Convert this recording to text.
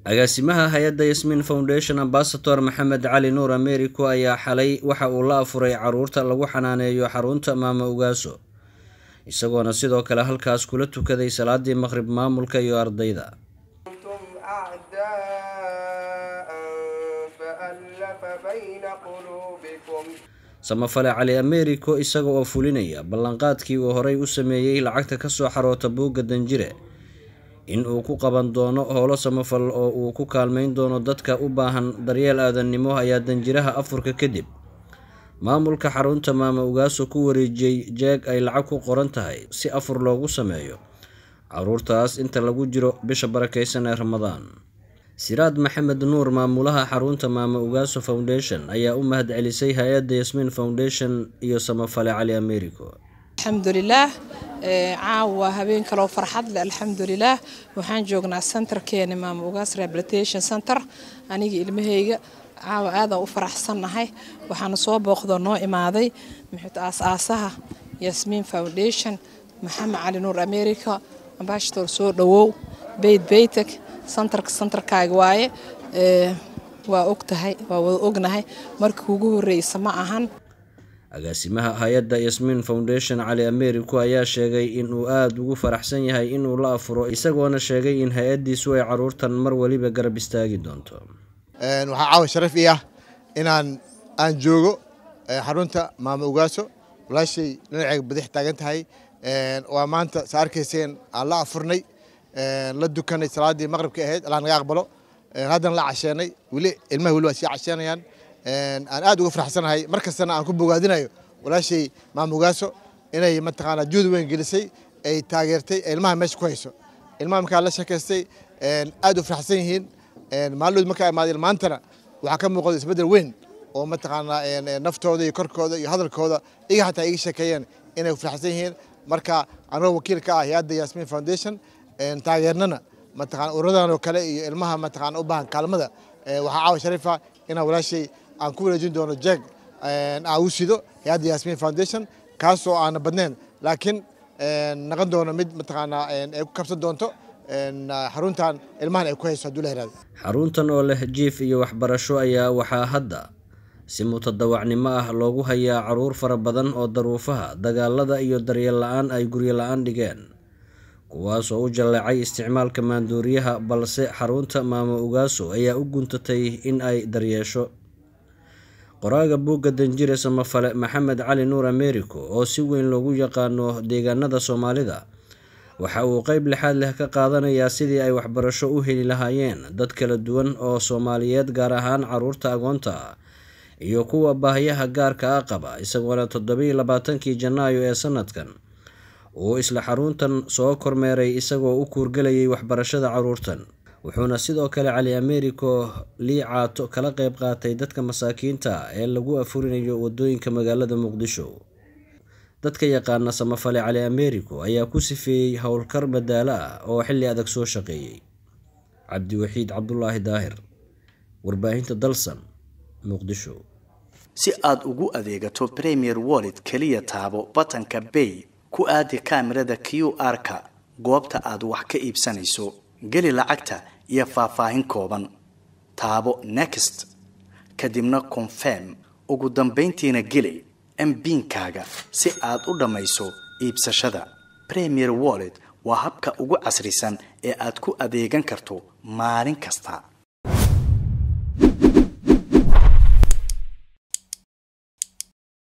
agaasimaha hay-adda yasmiin foundation ambasador maxamed cali nuur americo ayaa xalay waxa uu la afuray caruurta lagu xanaaneeyo xarunta maama ugaaso isagoona sidoo kale halkaas kula tukaday salaadii maqrib maamulka iyo ardayda samafale cali americo isaga oo fulinaya ballanqaadkii uu horay u sameeyey lacagta kasoo xaroota buugga danjire in uu ku qaban doono howlo samafal oo uu ku kaalmeyn doono dadka u baahan daryeel aadannimo ayaa danjiraha afurka kadib maamulka xarunta maama ugaaso ku wareejiyey jeeg ay lacag ku qoran tahay si afur loogu sameeyo caruurtaas inta lagu jiro bisha barakeysan ee ramadaan siraad maxamed nuur maamulaha xarunta maama ugaaso foundation ayaa u mahad celisay hay-adda yasmiin foundation iyo samafale cali americo alxamdulilaah caawa habeen kaloo farxad leh alxamdulilaah waxaan joognaa centerkeena maama ugaas rehabilitation center aniga ilmahayga caawa aadaan u faraxsannahay waxaana soo booqdoo noo imaaday muxuut aas-aasaha yasmiin foundation maxamed cali nuur america ambashador soo dhawow beyt beytek santarka santarkaaga waaye waa ogtahay waa wada ognahay markii ugu horreysa ma ahan agaasimaha hay-adda yasmiin foundation cali americo ayaa sheegay inuu aada ugu faraxsan yahay inuu la afuro isagoona sheegay in hay-addiisu ay caruurtan mar weliba garab istaagi doonto waxaa caawa sharaf ii ah inaan aan joogo xarunta maama ugaaso walaashay dhinaceega badix taagan tahay waa maanta sa arkayseen aan la afurnay la dukanay salaadii maqribka ahayd allah naga aqbalo haddana la casheenay weli ilmaha weli waa sii casheenayaan aan aad uga faraxsanahay mar kastana aan ku bogaadinayo walaashay maama ugaaso inay mataqaanaa juhdi weyn gelisay ay taageertay ilmaha meesha ku hayso ilmaha markaa la sheekaystay aad u faraxsan yihiin maalmood markaa imaadeen maantana waxaa ka muuqda isbeddel weyn oo mataqaanaa naftooda iyo korkooda iyo hadalkooda iga xataa iga sheekeeyeen inay faraxsan yihiin marka anagoo wakiil ka ah hay-adda yasmiin foundation taageernana mataqana ururadan oo kale iyo ilmaha mataqana u baahan kaalmada waxaa caawa shariifa inaan walaashay aan ku wareejin doono jeeg aan u sido hay-adda yasmiin foundation kaasoo aana badnayn laakiin naqon doono mid mataqaanaa ay ku kabsan doonto xaruntan ilmahan ay ku hayso hadduu la yihahdo xaruntan oo leh jiif iyo waxbarasho ayaa waxaa hadda si mutadawacnimo ah loogu hayaa caruur fara badan oo daruufaha dagaalada iyo daryeel la-aan ay guryo la-aan dhigeen kuwaas oo u jalleecay isticmaalka maanduuriyaha balse xarunta maama ugaaso ayaa u guntatay in ay daryeesho qoraaga buugga danjire samafale maxamed cali nuur americo oo si weyn loogu yaqaano deegaanada soomaalida waxa uu qeyb lixaad leh ka qaadanayaa sidii ay waxbarasho u heli lahaayeen dad kala duwan oo soomaaliyeed gaar ahaan caruurta agoonta ah iyo kuwa baahiyaha gaarka ah qaba isagoona toddobiiyo labaatankii janaayo ee sanadkan uu isla xaruntan soo kormeeray isagoo u kuurgelayay waxbarashada caruurtan wuxuuna sidoo kale cali americo lii caato kala qeyb qaatay dadka masaakiinta ee lagu afurinayo wadooyinka magaalada muqdisho dadka yaqaana samafale cali americo ayaa ku sifeeyey howlkar madaalo ah oo xilli adag soo shaqeeyey cabdiwaxiid cabdulaahi daahir warbaahinta dalsan muqdisho si aada ugu adeegato premier wallet keliya taabo batanka bay ku aadi kaamirada q r-ka goobta aad wax ka iibsanayso geli lacagta iyo faahfaahin kooban taabo next kadibna confirm ugu dambayntiina geli mbiinkaaga si aad u dhammayso iibsashada premier wallet waa habka ugu casrisan ee aad ku adeegan karto maalin kasta